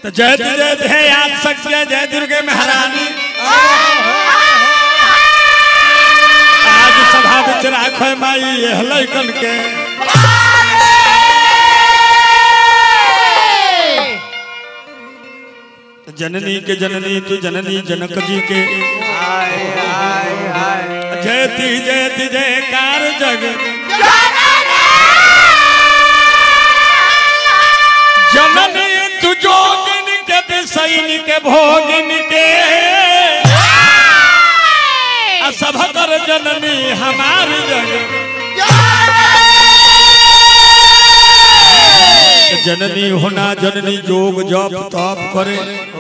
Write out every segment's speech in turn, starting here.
तो जय जय जय आज सत्य जय दुर्गे महारानी आज सभा बिच राख माई यह लैकन के जननी के जननी तू जननी जनक जी के जयति जयति जयकार जग जननी तू जोगिन के सैनिक के भोगिन के आ सभ कर जननी हमार जग जननी होना जननी जोग जप तप करे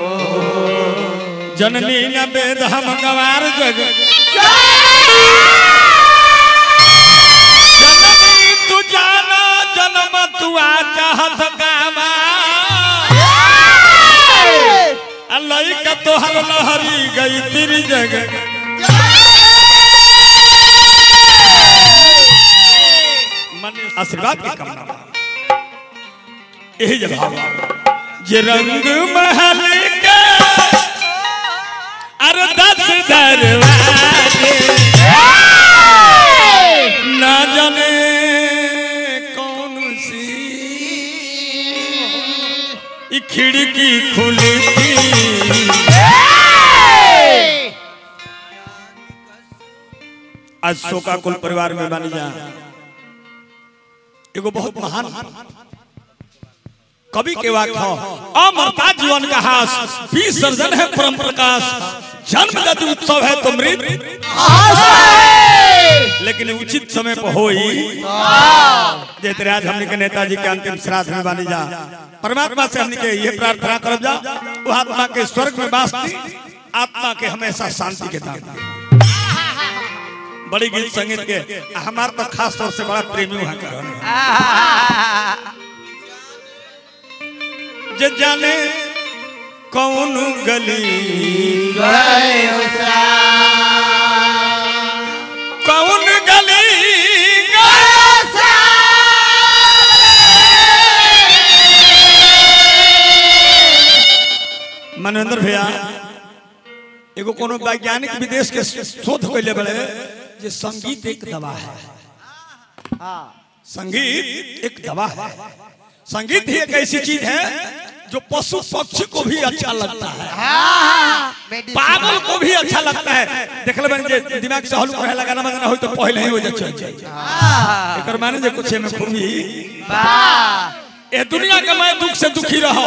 जननी न वेद हम गवार जग जननी तू जाना जन्म तू आ चाहत कामा अल्लाह का तोहर लहरी गई तेरी जग मन आशीर्वाद की कामना बा। यही जवाब जे रंग महल के अरे दस दरवाजे ना जाने कौन सी ई खिड़की खुली थी आज शोका कुल परिवार में बन जा एगो बहुत महान कवि के वाक्य हो अमरता जीवन का हास पी सर्जन है परम प्रकाश जन्म गति उत्सव है तो मृत लेकिन उचित समय पर होई जैसे आज हमने के नेताजी के अंतिम श्राद्ध में बानी जा परमात्मा से हमने के ये प्रार्थना करब जा वो आत्मा के स्वर्ग में वास दी आत्मा के हमेशा शांति के दान दी। बड़ी गीत संगीत के हमार तो खास तौर से बड़ा प्रेमी वहां कर जे जाने कौन गली कौन गली मनोन्द्र भैया एगो कोनो वैज्ञानिक विदेश के शोध कैले बड़े जे संगीत एक दवा है संगीत एक दवा है संगीत ही एक ऐसी चीज है जो पशु पक्षी को भी अच्छा लगता है पागल को भी अच्छा लगता है देख ले बन जे दिमाग से हल्का रहे लगाना मगना हो तो पहले ही हो जाए चल जाए एकर माने जे कुछ में खूबी ए दुनिया के मैं दुख से दुखी रहो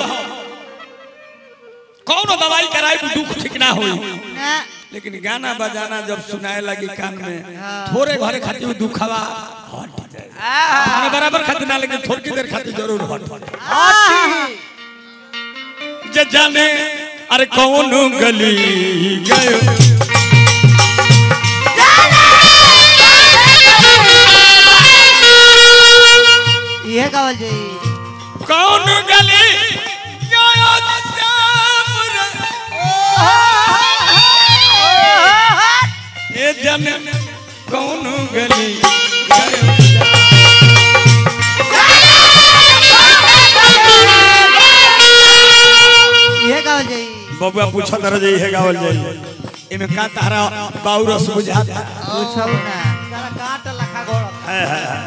कौन दवाई कराई तो दुख ठीक ना होई लेकिन गाना बजाना जब सुनाए लगी कान में थोड़े घरे खातिर दुखवा हट जाए माने बराबर खातिर ना लेकिन थोड़ी देर खातिर जरूर हट जे जाने अरे कौन गली गयो ये गावल जी कौन गली गयो श्याम रे। ए जाने कौन गली गयो ये गावल जी बबुआ पूछत रह जाई है गावल जाई इमे का तारा बाउरस बुझाता पूछब ना जरा काट लखा गोड़ है है है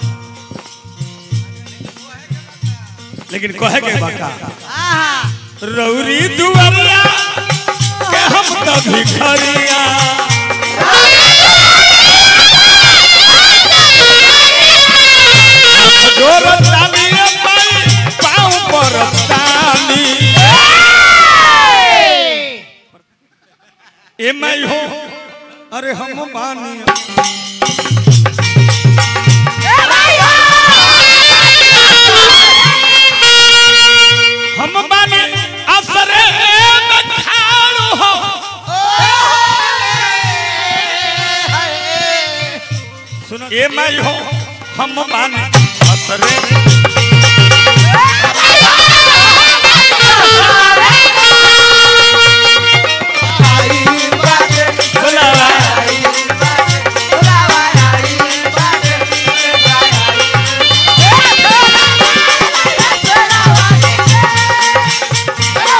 लेकिन कहे के बाका आहा रौरी दुआरिया के हम तो भिखरिया जोर ताली पाई पाँव पर ताली ए मैं हो अरे हम बानी हम बानी असरे में खाड़ू हो सुनो ए मैं हो हम बानी असरे बुलावा Yeah.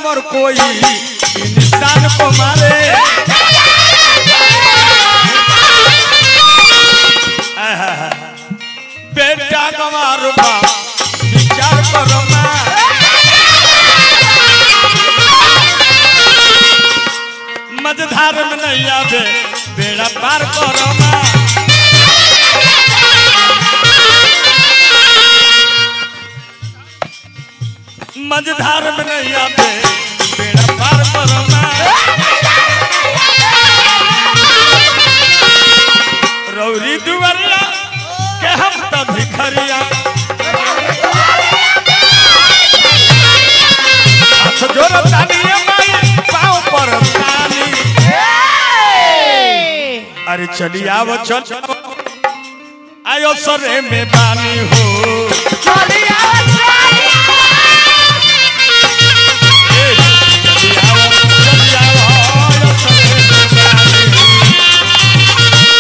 अगर कोई इंसान को मारे आहा, बेटा गंवार बा विचार करो माँ मझधार में नहीं आवे बेड़ा पार करो माँ मझधार में नहीं आवे बेड़ा पार करो माँ रौरी दुआरिया के हम तो भिखरिया हाथ जोड़ तानिए माई पाँव पर तानी अरे चली आओ चल आयो सरे में बानी हो ए, चली आओ, चली आओ, आयो सरे में बानी हो।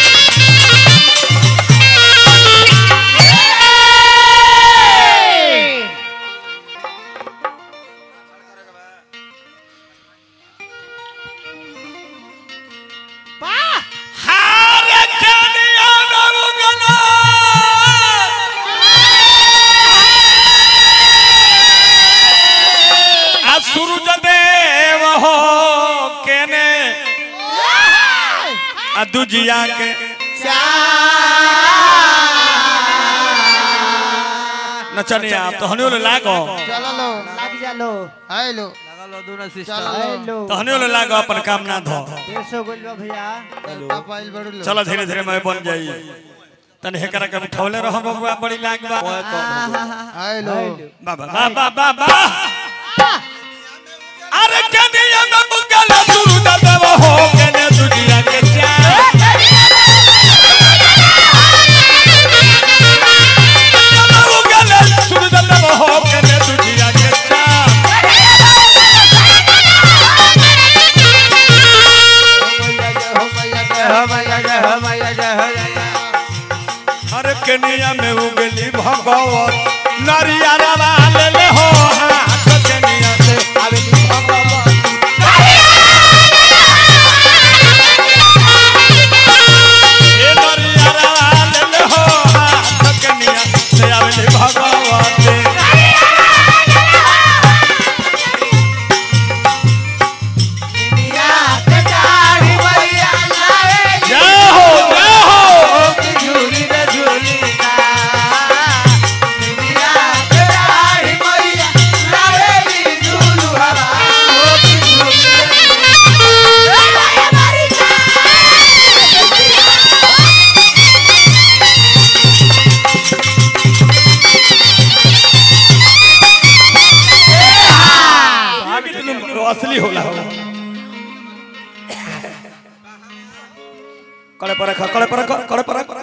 हारे कनिया नमुगना आ सूरज देव हो केने आ दुजिया के नचनिया आप तो हनियो लागो चलो लो लाग जालो हेलो चलो हेलो तो हनियो लागो अपन काम ना धो डेढ़ सौ गोल बा भैया पाइल बड़ू लो चलो धीरे धीरे मैं बन जाई तन हेकरा के उठौले रहो बबुआ बड़ी लाग बा हेलो बाबा बाबा बाबा अरे कनिया में मुगल सूरज देव हो केने दुनिया के चार मुगल सूरज देव हो केने दुनिया के चार हो मैया जय हो मैया जय हो मैया जय हो अरे कनिया में उगली भगवत नरिया रवा ले ले हो हाथ कनिया से आवेली भगवत ए नरिया रवा ले ले हो हाथ कनिया से आवेली भगवत जय हो जय हो असली होला हो कड़े पर रखा कड़े पर रखा कड़े पर रखा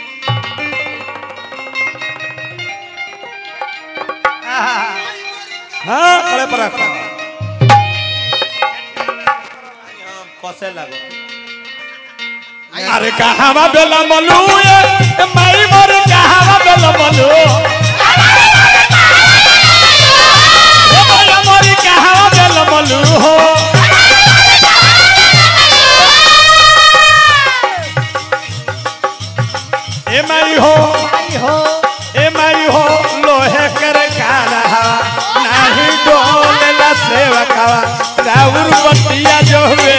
हाँ कड़े पर रखा कसे लागो अरे कहावा बेला मलू ये माई मोर कहावा बेला मलू ए माया मोरी कहावा बेला मलू हो ए माई हो हो ए माई हो लोहे कर काला हवा नाही डोले ला सेवा खावा राउर बतिया जो हुए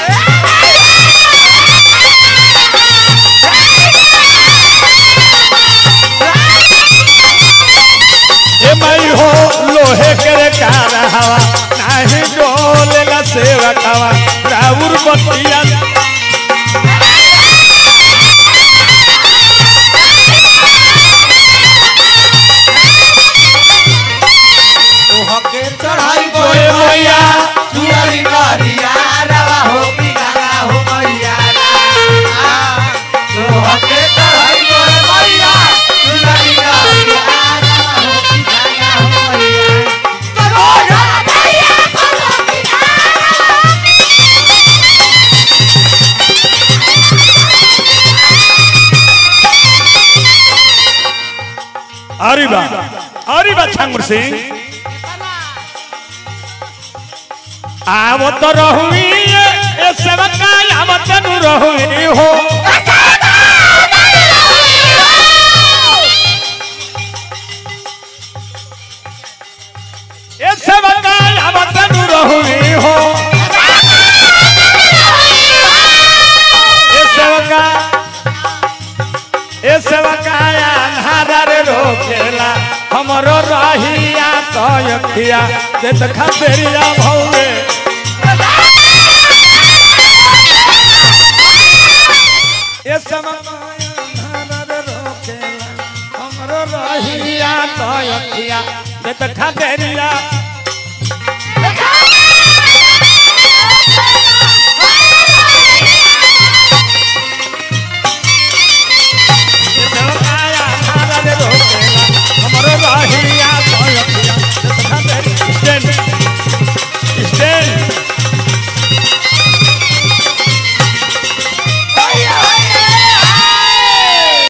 ए माई हो लोहे कर काला हवा नाही डोले ला सेवा खावा राउर बतिया हके चढ़ाई ओए मैया सुनरी गरिया रवा हो कि गाना हो मैया तो हके चढ़ाई गोरे मैया सुनरी गरिया रवा हो कि गाना हो मैया अरे बा अरे बा छांगुर सिंह आवत रहुई ए सेवका आवत नु रहुई हो ए सेवका आवत नु रहुई हो ए सेवका ए सेवका अन्हार रोकेला हमरो रहिया तो अखिया जे देखा बेरिया भौवे ए सेवका अन्हार रोकेला हमरो रहिया तो अखिया जे देखा बेरिया